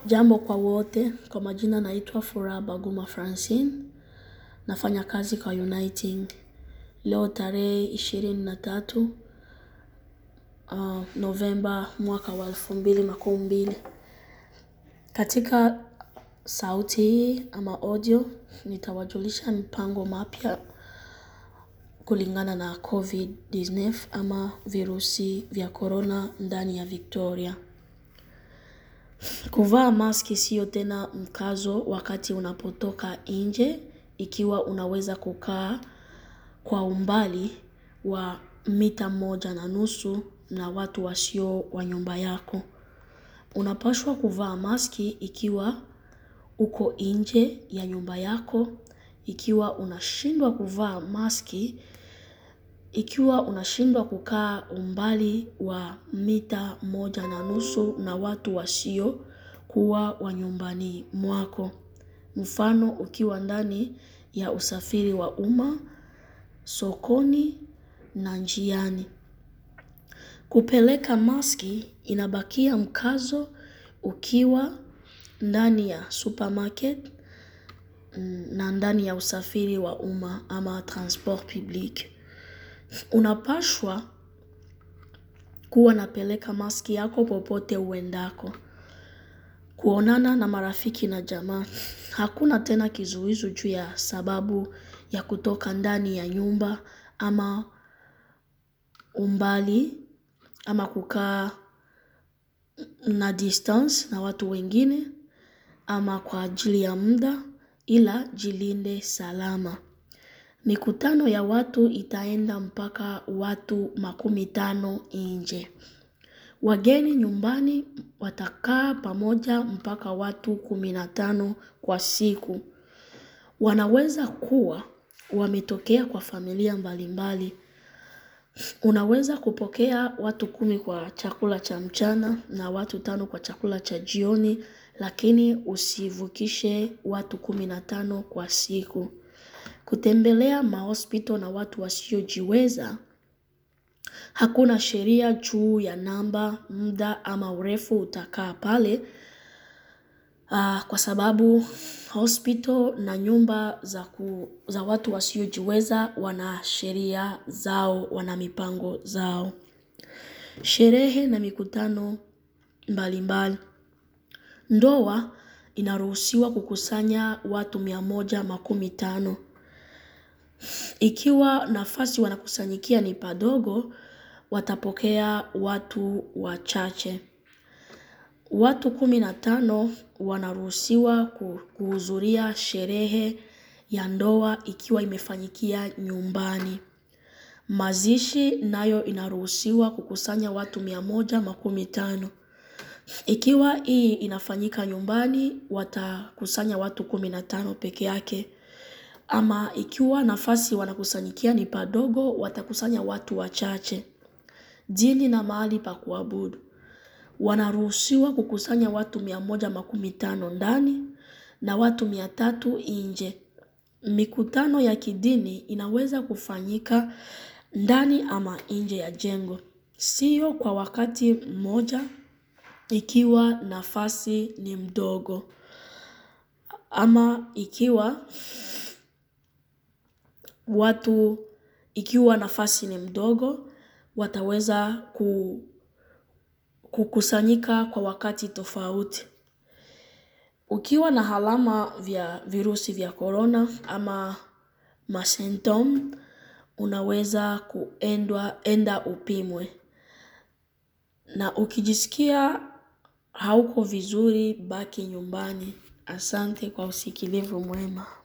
Jambo kwa wote, kwa majina naitwa Furaha Baguma Francine, nafanya kazi kwa Uniting. Leo tarehe ishirini na tatu Novemba mwaka wa elfu mbili makumi mbili. Katika sauti hii ama audio, nitawajulisha mipango mapya kulingana na COVID-19 ama virusi vya corona ndani ya Victoria. Kuvaa maski sio tena mkazo wakati unapotoka nje ikiwa unaweza kukaa kwa umbali wa mita moja na nusu na watu wasio wa nyumba yako. Unapaswa kuvaa maski ikiwa uko nje ya nyumba yako, ikiwa unashindwa kuvaa maski, ikiwa unashindwa kukaa umbali wa mita moja na nusu na watu wasio kuwa wa nyumbani mwako. Mfano ukiwa ndani ya usafiri wa umma, sokoni na njiani. Kupeleka maski inabakia mkazo ukiwa ndani ya supermarket na ndani ya usafiri wa umma ama transport public. Unapaswa kuwa napeleka maski yako popote uendako. Kuonana na marafiki na jamaa. Hakuna tena kizuizi juu ya sababu ya kutoka ndani ya nyumba ama umbali ama kukaa na distance na watu wengine ama kwa ajili ya muda ila jilinde salama. Mikutano ya watu itaenda mpaka watu makumi tano nje. Wageni nyumbani watakaa pamoja mpaka watu kumi na tano kwa siku. Wanaweza kuwa wametokea kwa familia mbalimbali. Unaweza kupokea watu kumi kwa chakula cha mchana na watu tano kwa chakula cha jioni lakini usivukishe watu kumi na tano kwa siku. Kutembelea mahospital na watu wasiojiweza, hakuna sheria juu ya namba, muda ama urefu utakaa pale kwa sababu hospital na nyumba za watu wasiojiweza wana sheria zao, wana mipango zao. Sherehe na mikutano mbalimbali. Ndoa inaruhusiwa kukusanya watu mia moja makumi tano. Ikiwa nafasi wanakusanyikia ni padogo, watapokea watu wachache. Watu kumi na tano wanaruhusiwa kuhudhuria sherehe ya ndoa ikiwa imefanyikia nyumbani. Mazishi nayo inaruhusiwa kukusanya watu mia moja makumi tano. Ikiwa hii inafanyika nyumbani, watakusanya watu kumi na tano peke yake. Ama ikiwa nafasi wanakusanyikia ni padogo, watakusanya watu wachache. Dini na mahali pa kuabudu. Wanaruhusiwa kukusanya watu mia moja makumi tano ndani na watu mia tatu nje. Mikutano ya kidini inaweza kufanyika ndani ama nje ya jengo. Sio kwa wakati mmoja ikiwa nafasi ni mdogo. Ama ikiwa watu ikiwa nafasi ni mdogo, wataweza kukusanyika kwa wakati tofauti. Ukiwa na alama vya virusi vya corona ama masymptom, unaweza kuenda upimwe. Na ukijisikia hauko vizuri baki nyumbani. Asante kwa usikilivu mwema.